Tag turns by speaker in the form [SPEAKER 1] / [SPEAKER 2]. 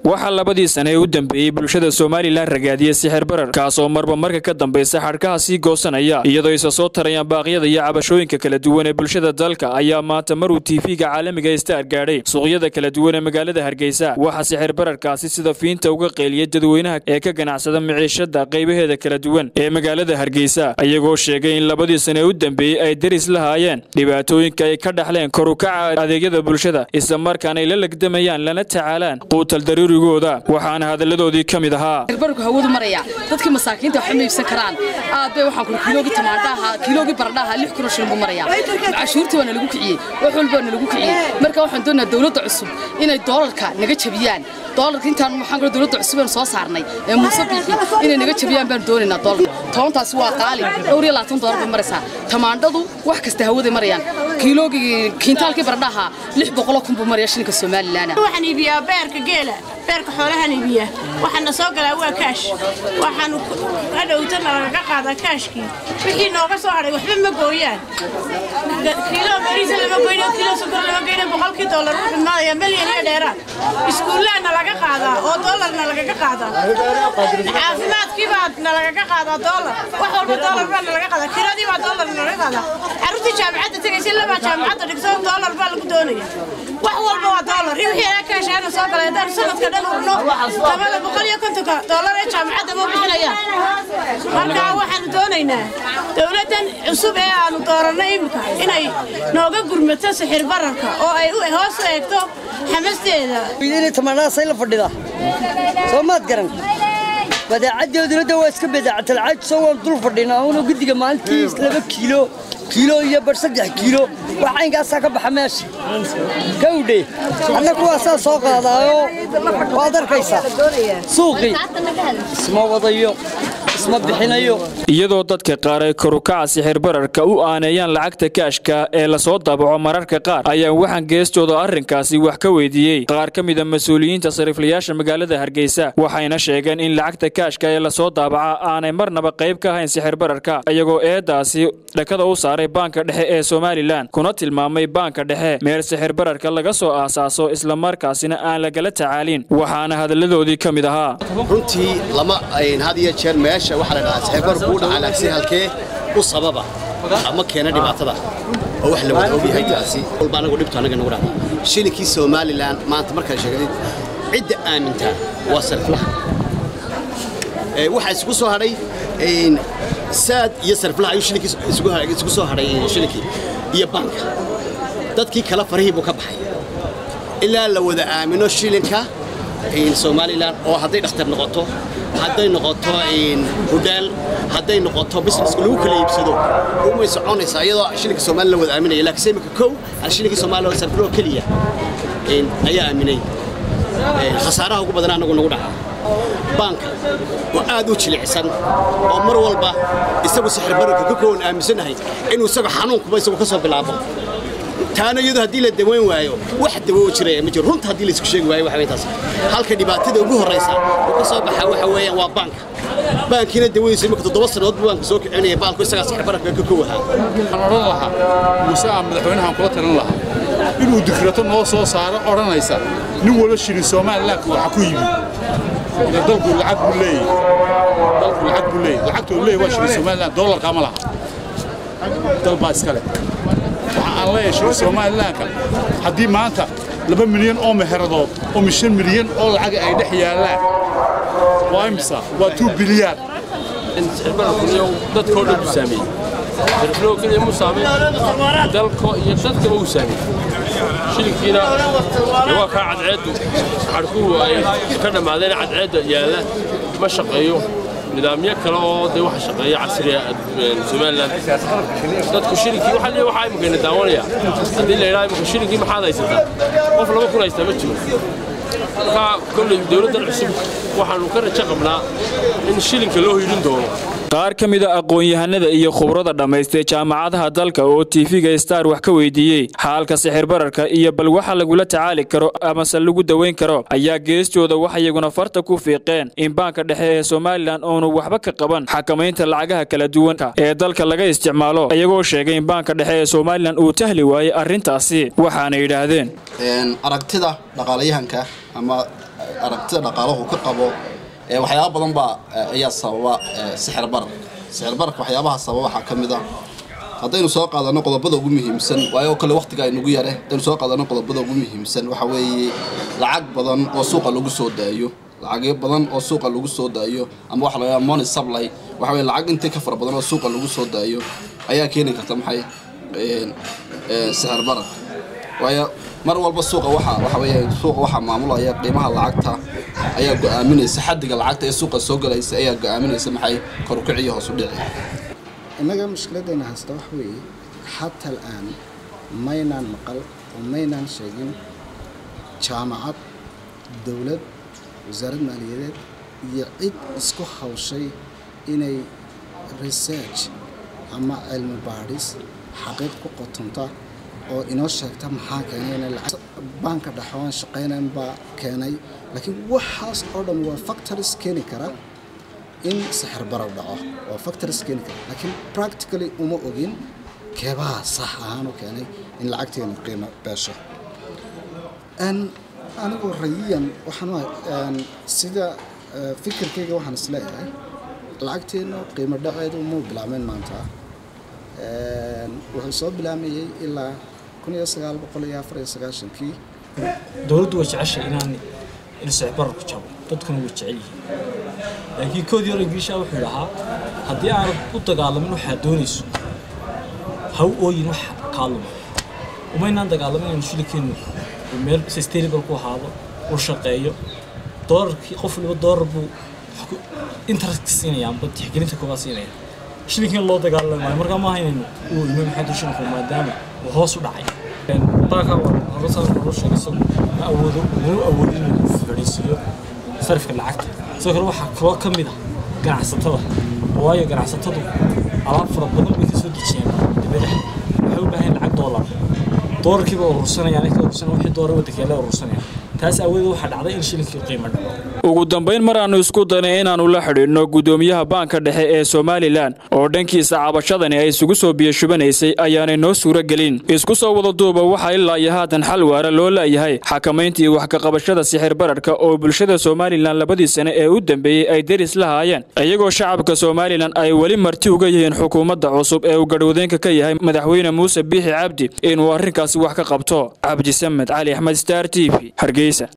[SPEAKER 1] waxaa labadii sane ee u dambeeyey bulshada somalilan ragaadiyey sixir barar kaasoo marba marka ka dambaysa xadhkaha sii goosanaya iyadoo isa soo tarayaan baaqyada iyo cabashooyinka kala duwan ee bulshada dalka ayaa maanta maruu tiifiga caalamiga star gaadhay suuqyada kala duwan ee magaalada hargeysa waxaa sixir bararkaasi sida fiinta uga qeeliyay dadweynaha ee ka ganacsada miciishada qaybaheeda kala duwan ee magaalada hargeysa iyagoo sheegay in labadii sane ee u dambeeyey ay deris lahaayeen dhibaatooyinka ay ka dhaxleen korukaca adeegyada bulshada isla markaana ay la legdamayaan lana tacaalaan quutal daruurigooda waxaana hadalladoodii ka mid ahaa
[SPEAKER 2] barku hawadu maraya dadkii masaakiinta waxma iibsan karaan aad bay waxaan kula kiiloogi tamaandhaha kiiloogi baradhaha lix kun oo shilin buu maraya cashuurtii waa nalagu kiciyey wax walba waa nalagu kiciyey marka waxaan doonayaa dowladda cusub inay doolarka naga jabiyaan doolarka intaan waxaan kula dowladda cusub aan soo saarnay ee muuse biixi inay naga jabiyaan baan doonaynaa doolarka tobantaasi waa qaali dhowr iyo labaatan doolar bay maraysaa tamaandhadu wax kasta hawaday marayaan kiiloogii kiintaalkii baradhaha lix boqoloo kun buu maraya shilinka somalilan
[SPEAKER 3] waxaan iibiyaa beerka geela beerka xoolahaan iibiya waxaana soo galaa waa kaash waxaanu hadhowtana lagaga qaadaa kaashkii wixii nooga soo hadhay waxba ma gooyaan kiilo bariisa lama goyno kiilo sokor lama goyno boqolkii doolar wuxuu imaadaya milyan iyo dheeraad iskuullaana laga qaadaa oo doolarna lagaga qaadaa caafimaadkii baa nalagaga qaadaa doolar wax walba doolar baa nalaga qaadaa kiradii baa doolar nalaga qaadaa carruurtii jaamacadda tegaysa labaa jaamacadda dhigso doolar baa lagu doonaya wax walba waa doolar iyo wixii anaa kaashaana soo galay haddaan sanadka dhan urno tabada boqol iyo kontonka doolar ee jaamacadda ma bixinayaan marka waxaanu doonaynaa dowladdan cusub ee aanu doorannay imika inay nooga gurmato sixir bararka oo ay hoos u eegto xamasteeda
[SPEAKER 4] tamaanaasay la fadhida soo maad garan badeecaddeeduna waa iska badeecatalcaaj soo waan dul fadhinaa unoo guddiga maalintii laba kiilo kiilo iyo bar saddex kiilo wax caynkaasaa ka baxa meesha gawdhe anna kuwaasaa soo qaadaayo waad arkaysaa suuqii isma wadayo isma bixinayo
[SPEAKER 1] iyadoo dadka qaar ay korukaca sixir bararka u aaneeyaan lacagta kaashka ee lasoo daabaco mararka qaar ayaa waxaan geestooda arrinkaasi wax ka weydiiyey qaar ka mida mas-uuliyiinta sariiflayaasha magaalada hargeysa waxayna sheegeen in lacagta kaashka ee lasoo daabaca aanay marnaba qayb ka ahayn sixir bararka iyagoo eedaasi dhakada u saaray baanka dhexe ee somalilan kuna tilmaamay baanka dhexe meel sixir bararka laga soo aasaaso islamarkaasina aan lagala tacaalin waxaana hadalladoodii ka mid ahaa
[SPEAKER 5] runtii lama had iyo jeer meesha waxaa la dhahaa sixirbarku u dhacaa laakiin halkee u sababa ama keena dhibaatada oo wax la wada ogyahay taasi walba anagu dhibto annaga nagu dhacda shilinkii somalilan maanta markaad sheegdid cidda aamintaa waa sariflaha waxaa isugu soo hadhay saad iyo sariflaha ayuu shilinkii isugu soo hadhay shilinkii iyo baanka dadkii kale farihii buu ka baxay ilaa la wada aamino shilinka somalilan oo hadday dhakhtar noqoto hadday noqoto hudhaal hadday noqoto busineska lagu kala iibsado umay soconaysaa iyadoo shilinka somalilan la wada aaminaya laakiin imika kow aan shilinkii somalilan sarfiloo keliya ayaa aaminay khasaaraha ugu badan anagu nagu dhaca baanka oo aad u jilicsan oo mar walba isagu sixir bararka ka koowan aaminsanahay inuu isagu xanuunkuba isagu ka soo bilaabo taana iyadoo haddii la daweyn waayo wax dawo jiraya ma jiro runta haddii la isku sheegi waayo waxa taas halka dhibaatada ugu horraysa oo ka soo baxa waxa weeyaan waa baanka baankiina dawadiisa imika toddoba sannadood buu baanka soo kicinaya baalku isagaa sixir bararka ka kow ahaa
[SPEAKER 6] waxaan odhan lahaa muuse aan madaxweynahan kula talin lahaa inuu dikrato noo soo saaro odhanaysa nin wala shirin somalilanka waxa ku yimi dalku lacag buu leeyahy dalku lacag buu leeyahy lacagtuu leeyahy waa shirin somalilan doolarka ma laha dal baa iskale waxa aan leeyahay shirin somalilanka haddii maanta laba milyan oo meheradood oo mishan milyan oo lacaga ay dhex yaallaan waa imisa waa tuu bilyaar
[SPEAKER 7] sixirbararkuniyo dadkoo dhan buu saameeyey sirfloo keliya mu saameyn dalko iyo dadkaba uu saameeyey shilinkiina waa kaa cadceeddu xadhkuhu ay ka dhammaadeen cadceedda yaalla ma shaqeeyo nidaamyo kale oo dee waxa shaqeeya casriya somalilan dadku shilinkii waxa leeyahay waxaa imikayna daawanaya haddii la yidhaha imika shilinkii maxaad haysataa qof laba kun haystaa ma jiro marka kolley dowladdan cusub waxaannu ka rajo qabnaa in shilinka loo hiidhin doono
[SPEAKER 1] qaar ka mida aqoon-yahanada iyo khubrada dhammaystay jaamacadaha dalka oo tiifiga star wax ka weydiiyey xaalka sixir bararka iyo bal waxa lagula tacaali karo amase lagu daweyn karo ayaa geestooda wax iyaguna farta ku fiiqeen in baanka dhexe ee somalilan oonu waxba ka qaban xakamaynta lacagaha kala duwan ee dalka laga isticmaalo iyagoo sheegay in baanka dhexe ee somalilan uu tahli waayey arrintaasi waxaana yidhaahdeen
[SPEAKER 8] aragtida dhaqaalayahanka ama aragtida dhaqaalahu ka qabo waxyaaba badan baa ayaa sababa sixir barar sixir bararka waxyaabaha sababa waxaa ka mid ah haddaynu soo qaadano qodobada ugu muhiimsan waayo oo kale waqtiga aynugu yare haddaynu soo qaadano qodobada ugu muhiimsan waxa weeye lacag badan oo suuqa lagu soo daayo lacagyo badan oo suuqa lagu soo daayo ama waxa laga money supply waxa weye lacag intii ka fara badan oo suuqa lagu soo daayo ayaa keeni karta maxay sixir barar waayo mar walba suuqa waxa waxa weeye suuqa waxaa maamulaya qiimaha lacagta ayaa go'aaminaysa xaddiga lacagta ee suuqa soo galaysa ayaa go'aaminaysa maxay kor u kiciyo hoos u dhici
[SPEAKER 9] innaga mushkiladayna haysta wax weeye xata al'aan maynaan maqal oo maynaan sheegin jaamacad dowlad wasaarad maaliyadeed iyo cid isku hawshay inay research ama cilmi baadhis xaqiiq ku qotonta oo inoo sheegta maxaa keenay inay lacag baanka dhexoon shaqaynayn baa keenay laakiin waxaas oo dhan waa factories keeni kara in sixir barar dhaco waa factories keeni kara laakiin practically uma ogin keebaha sax ahaan u keenay in lacagteenu qiimo beesho anigoo rayiyan waxaan sida fikirkayga waxaan isleeyahay lacagteenu qiimo dhaceedu muu bilaabeen maanta wuxuu soo bilaamayey ilaa kun iyo sagaal boqol iyo afar iyo sagaashankii
[SPEAKER 10] dowladdu way jeceshay inaan in sicbararku jabo dadkuna way jecel yihiin laakiin koodii hore ingiriisha wuxuu dhahaa haddii aanad u dagaalamin waxaad doonayso ha u ooyin wax kaa luma umaynaan dagaalamin inaynu shilinkeennu meel sustainable ku ahaado uu shaqeeyo doolarkii qof waliba doolar buu interest siinaya amba tixgelinta koobaad siinaya shilinkiin loo dagaalami maayo markaa maaha inaynu uu imo maxamed shilinku maadaama uu hoos u dhacay baaka horasaan horo sheegay isagu ma awoodo muu awoodo inuu fadhiisiiyo sarifka lacagta sidoo kale waxaa kaloo ka mid ah ganacsatada waayo ganacsatadu alaab fara badan bay ka soo dejiyaan dibadaha waxay u baahan lacag doolar doolarkiiba urursanayaan inka urursanaya wixii doolar waddanka yaala urursanayaan taas aawadeed waxaa dhacday in shilinkii qiimo dhaco
[SPEAKER 1] ugu dambayn mar aannu isku danay inaannu la xidhiidhno guddoomiyaha baanka dhexe ee somalilan oo dhankiisa cabashadani ay isugu soo biyashubanaysay ayaanay noo suuro gelin isku soo wada duuba waxaa ilaa iyo haatan xal waara loo laayahay xakamayntii wax ka qabashada sixir bararka oo bulshada somalilan labadii sane ee u dambeeyey ay deris la haayeen iyagoo shacabka somalilan ay weli marti uga yihiin xukuumadda cusub ee uu gadhwadeenka ka yahay madaxweyne muuse biixi cabdi inuu arrinkaasi wax ka qabto cabdisamed cali axmed star t v hargeysa